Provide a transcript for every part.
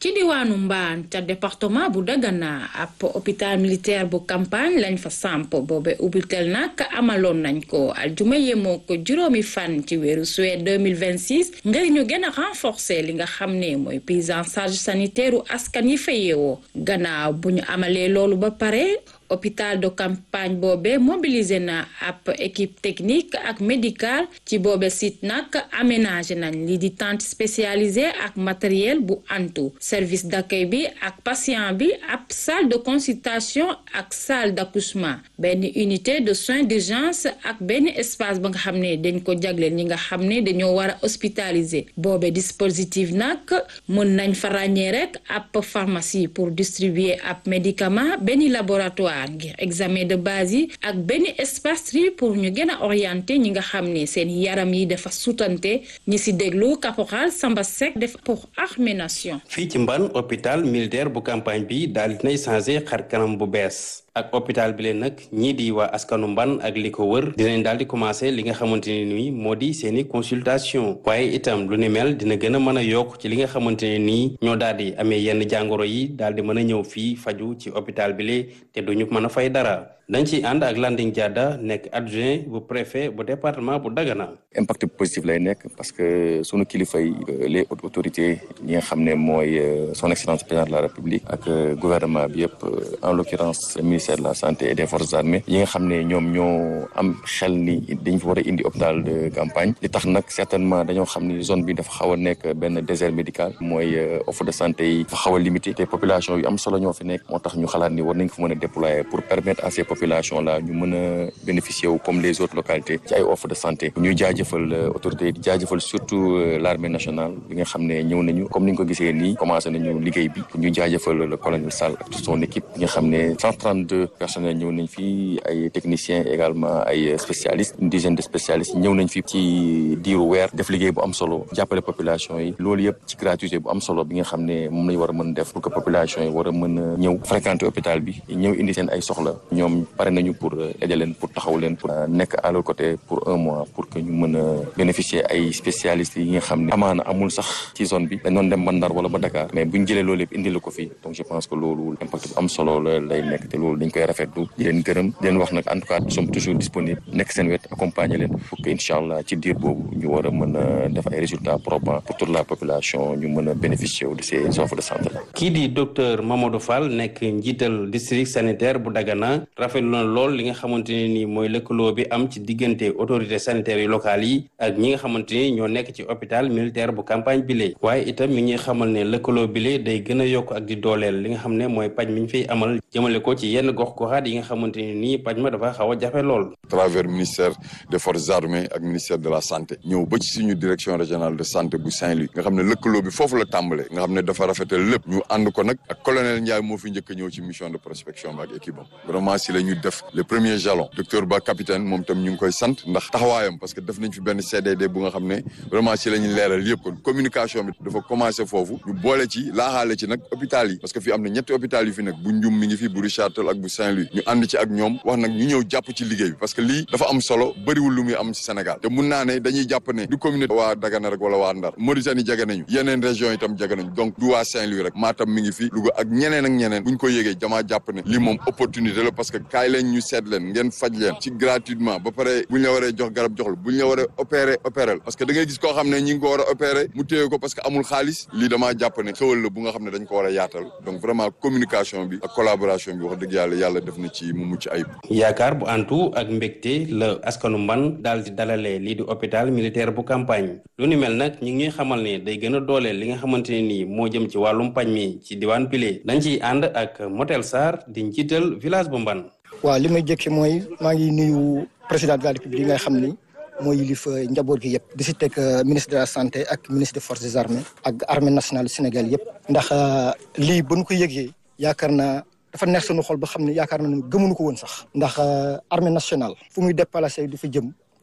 ci diwaanu Mbaan ca département bu Dagana ab hôpital militaire bu campagne lañ fa samp boobe ubbitel nag amaloon nañ ko aljuma yemoo ko juróomi fan ci weeru sulet 2026 ngir ñu gën a renforcer li nga xam ne mooy prise en charge sanitaire u askan yi fa yeewoo gannaaw bu ñu amalee loolu ba pare hôpital de campagne boobe mobilisé na ab équipe technique ak médicale ci boobe site nag aménagé nañ li di tente spécialisée ak matériel bu antu service d'accueil bi ak patient bi ab salle de consultation ak salle d'accouchement benn unité de soins d'urgence ak benn espace ba nga xam ne dañ ko jagleel ñi nga xam ne dañoo war a hospitaliser boobe dispositif nag mën nañ fa ràññee rek ab pharmacie pour distribuer ab médicament benn laboratoire ngir examen de base yi ak benn espace tri pour ñu gën a orienté ñi nga xam ne seen yaram yi dafa sutante ñi si déglu caporal Samba Seck def pour Armée Nation fii ci mban hôpital militaire bu campagne bi daal dinay changé xar kanam bu bees ak hôpital bi leen nag ñii di waa askanu mban ak li ko wër dinañ daal di commencé li nga xamante ne nii moo di seeni consultation waaye itam lu ni mel dina gën a mën a yokk ci li nga xamante ne nii ñoo daal di amee yenn jàngoro yi daal di mën a ñëw fii faju ci hôpital bi lee te duñu mën a fay dara dañ ciy ànd ak Landing Diada nekk adjoint bu préfet bu département bu Dagana. impact positif lay nekk parce que sunu kilifa yi les hautes autorités ñi nga xam ne mooy son excellence président de la république ak gouvernement bi yëpp en l'occurrence le ministère de la santé et des forces armées yi nga xam ne ñoom ñoo am xel ni dañ fa war a indi hôpital de campagne li tax nag certainement dañoo xam ni zone bi dafa xaw a nekk benn désert médical mooy offre de santé yi dafa xaw a limité te population yu am solo ñoo fi nekk moo tax ñu xalaat ni war nañ ko mën a déployer pour permettre à ces population là ñu mën a bénéficier wu comme les autres localités ci ay offre de santé ñuy jaajëfal autorités yi di jaajëfal surtout l'armée nationale bi nga xam ne ñëw nañu comme ni ñu ko gisee nii commencé nañu liggéey bi ñu jaajëfal le colonel Sall ak toute son équipe bi nga xam ne 132 personnels ñëw nañ fii ay techniciens également ay spécialistes une dizaine de spécialistes ñëw nañ fi ci diiru weer def liggéey bu am solo jàppale population yi loolu yëpp ci gratuité bu am solo bi nga xam ne moom lañ war a mën def pour que population yi war a mën a ñëw fréquenter hôpital bi ñëw indi seen ay soxla ñoom pare nañu pour aider leen pour taxaw leen pour nekk à leur côté pour un mois pour que ñu mën a bénéficier ay spécialistes yi nga xam ne amaana amul sax ci zone bi dañ doon dem ba Ndar wala ba Dakar mais buñ jëlee loolu yëpp indi la ko fii donc je pense que loolu impact bu am solo la lay nekk te loolu dañ koy rafetlu di leen gërëm di leen wax nag en tout cas nous sommes toujours disponibles nekk seen wet accompagner leen pour que incha allah ci diir boobu ñu war a mën a def ay résultats probants pour toute la population ñu mën a bénéficier wu de ces offres de santé là. kii di docteur Mamadou Fall nekk njiital district sanitaire bu Dagana rafetlu na lool li nga xamante ne nii mooy lëkkaloo bi am ci diggante autorités sanitaires yu locales yi ak ñi nga xamante ni ñoo nekk ci hôpital militaire bu campagne bile waaye itam mi ngi xamal ne lëkkaloo bile day gën a yokk ak di dooleel li nga xam ne mooy paj mi ñu fiy amal jëmale ko ci yenn gox goxaat yi nga xamante ne nii paj ma dafa xaw a jafe lool. travers ministère des forces armées ak ministère de la santé ñëw ba ci suñu direction régionale de santé bu Saint-Louis nga xam ne lëkkaloo bi foofu la tàmbalee nga xam ne dafa rafetal lépp ñu ànd ko nag ak colonel Ndiaye moo fi njëkk a ñëw ci mission de prospection bi ak équipe am vraiment si la ñu def le premier jalon docteur Ba capitaine moom tam ñu ngi koy sant ndax taxawaayam parce que def nañ fi benn CDD bu nga xam ne vraiment si la ñu leeral yëpp kon communication bi dafa commencé foofu ñu boole ci laaxaale ci nag hôpital yi parce que fii am na ñetti hôpital yu fi nag bu Ndioum mi ngi fi bu Richard Toll ak bu Saint-Louis ñu ànd ci ak ñoom wax nag ñu ñëw jàpp ci liggéey bi parce que lii dafa am solo bëriwul lu muy am ci Sénégal te mun naa ne dañuy jàpp ne du communauté waa Dagana rek wala waa Ndar Mauritanie jege nañu yeneen région itam jege nañu donc du waa Saint-Louis rek Matam mi ngi fi Louga ak ñeneen ak ñeneen buñ ko yégee jamaa jàpp ne lii moom opportunité la parce que kaay leen ñu seet leen ngeen faj leen ci gratuitement ba pare buñ la waree jox garab jox la buñ la waree opérer opérer parce que da ngay gis koo xam ne ñi ngi ko war a opérer mu téye ko parce que amul xaalis lii damaa jàpp ne xewal la bu nga xam ne dañ ko war a yaatal donc vraiment communication bi ak collaboration bi wax dëgg yàlla yàlla def na ci mu mucc ayib. yaakaar bu antu ak mbégte la askanu mban daal di dalalee lii di hôpital militaire bu campagne lu ni mel nag ñi ngi ñuy xamal ne day gën a dooleel li nga xamante ne nii moo jëm ci wàllum pañ mi ci diwaan pile dañ ciy ànd ak Motel Sarr di njiital village bu mban waaw li may jëkki mooy maa ngi nuyu président de la république nga xam ni mooy yilif njaboot gi yëpp di si teg ministre de la santé ak ministre des forces armées ak armée nationale Sénégal yëpp ndax lii ba ñu ko yëgee yaakaar naa dafa neex sunu xol ba xam ne yaakaar na gëmuñu ko woon sax ndax armée nationale fu muy déplacé di fa jëm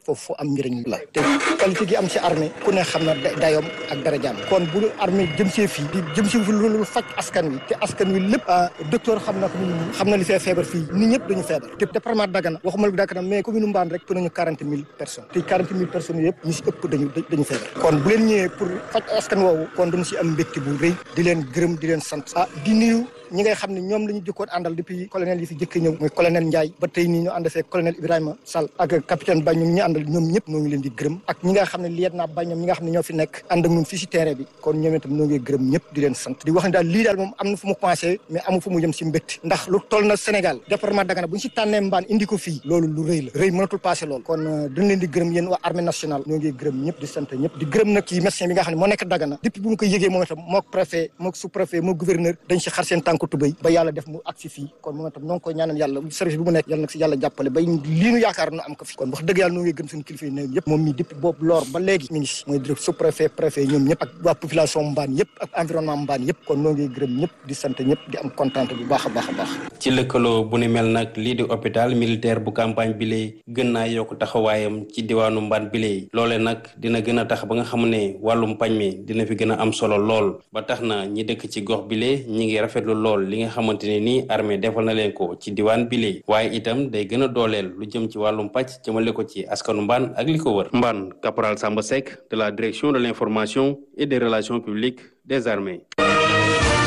foofu am njëriñ la te qualité gi am si armée ku ne xam na dayoom ak darajaam kon bu armée jëm see fii di jëm si lu faj askan wi te askan wi lépp docteur xam na ko ñun xam na li fee feebar fii nit ñëpp dañu feebar te département Dagana waxuma Dagana mais commune Mbane rek pour nañu quarante mille personnes te quarante mille personnes yëpp ñu si ëpp dañu dañu feebar kon bu leen ñëwee pour faj askan woowu kon dañu si am mbégte bu rëy di leen gërëm di leen sant ah di nuyu ñi ngay xam ne ñoom la ñu jëkkoon àndal depuis colonel yi fi jëkk ñëw mooy colonel Ndiaye ba tey nii ñu ànd fee colonel Ibrahima Sall ak capitaine Ba ñoom ñi àndal ñoom ñëpp noo ngi leen di gërëm ak ñi nga xam ne liet naa ba ñoom ñi nga xam ne ñoo fi nekk ànd ak ñun fii si terrain bi kon ñoom itam noo ngi gërëm ñëpp di leen sant di wax ne daal lii daal moom am na fu mu commencé mais amu fu mu jëm si mbégte ndax lu toll na Sénégal département Dagana bu ñu si tànnee mbaan indi ko fii loolu lu rëy la rëy mënatul passé loolu kon dañ leen di gërëm yéen waa armée nationale ñoo ngi gërëm ñëpp di sant ñëpp di gërëm nag ci médecin bi nga xam ne moo nekk Dagana depuis bu mu ko yëgee moom itam mook préfet mook sous préfet mook gouverneur dañ si xar seen tànk tubéy ba yàlla def mu agsi fii kon moom itam noo ngi koy ñaanal yàlla service bi mu nekk yàlla nag si yàlla jàppale bay lii nu yaakaar nu am ko fi kon wax dëgg yàlla noo ngi gën suñu kilifa yi ne yëpp moom mii depuis boobu loor ba léegi mi ngi si mooy direct sous préfet préfet ñoom ñëpp ak waa population mbaan yëpp ak environnement mbaan yëpp kon noo ngi gërëm ñëpp di sant ñëpp di am kontaan bu baax a baax a baax ci lëkkaloo bu ni mel nag lii di hôpital militaire bu campagne bi lee gën naa yokk taxawaayam ci diwaanu mbaan bi lee loole nag dina gën a tax ba nga xam ne wàllum pañ mi dina fi gën a am solo lool ba tax na ñi dëkk ci gox bi lee ñi ngi rafetlu lool li nga xamante ne nii armée defal na leen ko ci diwaan bi lee waaye itam day gën a dooleel lu jëm ci wàllum pàcc jëmale ko ci askanu mbaan ak li ko wër mbaan caporal Samba Seck de la direction de l'information et des relations publiques des armées